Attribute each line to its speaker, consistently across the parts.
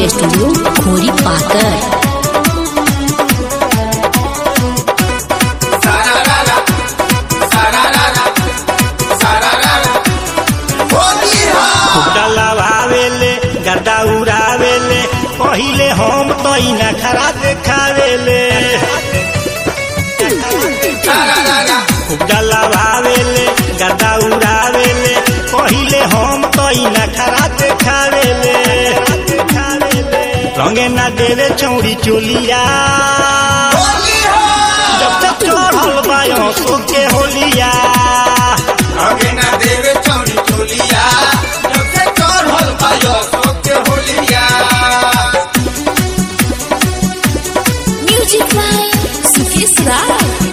Speaker 1: recording studio खोरी पाकर
Speaker 2: डलावेले गड्ढा उड़ावेले पहिले हम तो इना खरा देखावेले खूब डलावेले गड्ढा उड़ावेले पहिले हम तो इना खरा देखावेले रंगे ना देवे चौड़ी चोलिया जब तक चढ़ल बायो सोके होलिया
Speaker 1: म्यूजिक बाय सुकेश राज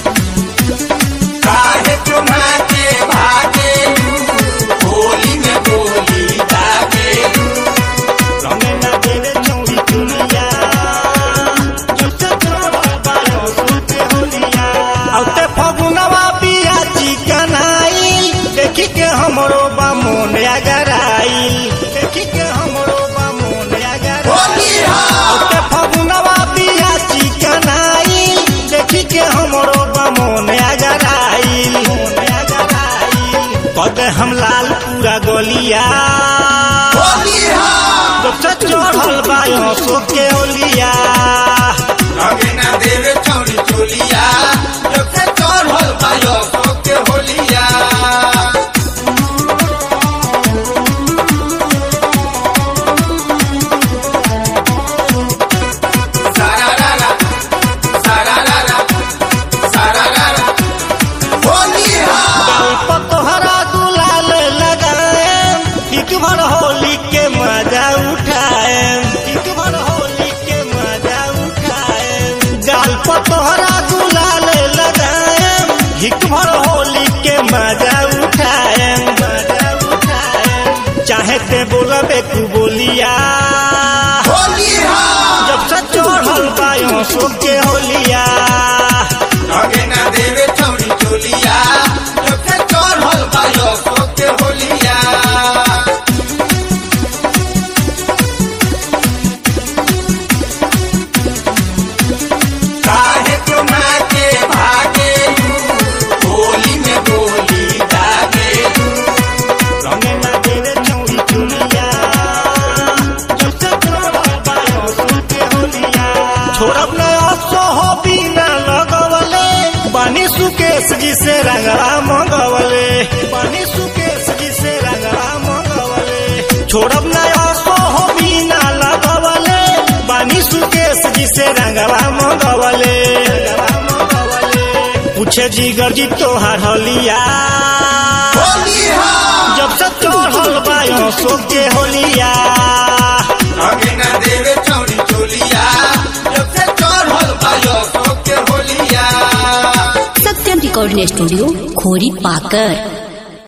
Speaker 2: रंगे ना देवे चौड़ी चोलिया जब तक चढ़ल बायो सोके होलिया औते फगुनवा बिया चिकनाई देखी के हमरो बा मोन अगराई देखी के हमरो बा मोन अगराई औते फगुनवा बिया चिकनाई देखी के हमरो बा मोन अगराई मोन अगराई कद हम लाल पूरा गलिया जब से चढ़ल बायो सोके ओलिया गल्प तोहरा गुलाल लगाए एक भर होली के मजा उठाए एक भर होली के मजा उठाए गल्प तोहरा गुलाल लगाए एक भर होली के मजा उठाए मजा उठाए चाहे ते बोलबे तू बोलिया जब से चढ़ल बायो सोके होलिया
Speaker 3: काहे तुम्हारे भागे होली में बोली दागे
Speaker 2: रंगे ना देवे चौड़ी चुलिया जब से चढ़ल बायो सोके होलिया छोड़ब न अफसो हो बिना लगवले बानी सुकेश जी से रंगवा मंगवले बानी सुकेश जी से रंगवा मंगवले छोड़ब न अफसो हो बिना लगवले बानी सुकेश जी से रंगवा मंगवले रंगवा मंगवले पूछे जिगर जी तोहार हलिया
Speaker 3: होली हाँ
Speaker 2: जब से चढ़ल बायो सोके होलिया
Speaker 3: आगे ना देवे चौड़ी चोलिया जब से चढ़ल बायो सोके होलिया
Speaker 1: सत्यम रिकॉर्डिंग स्टूडियो खोरी पाकर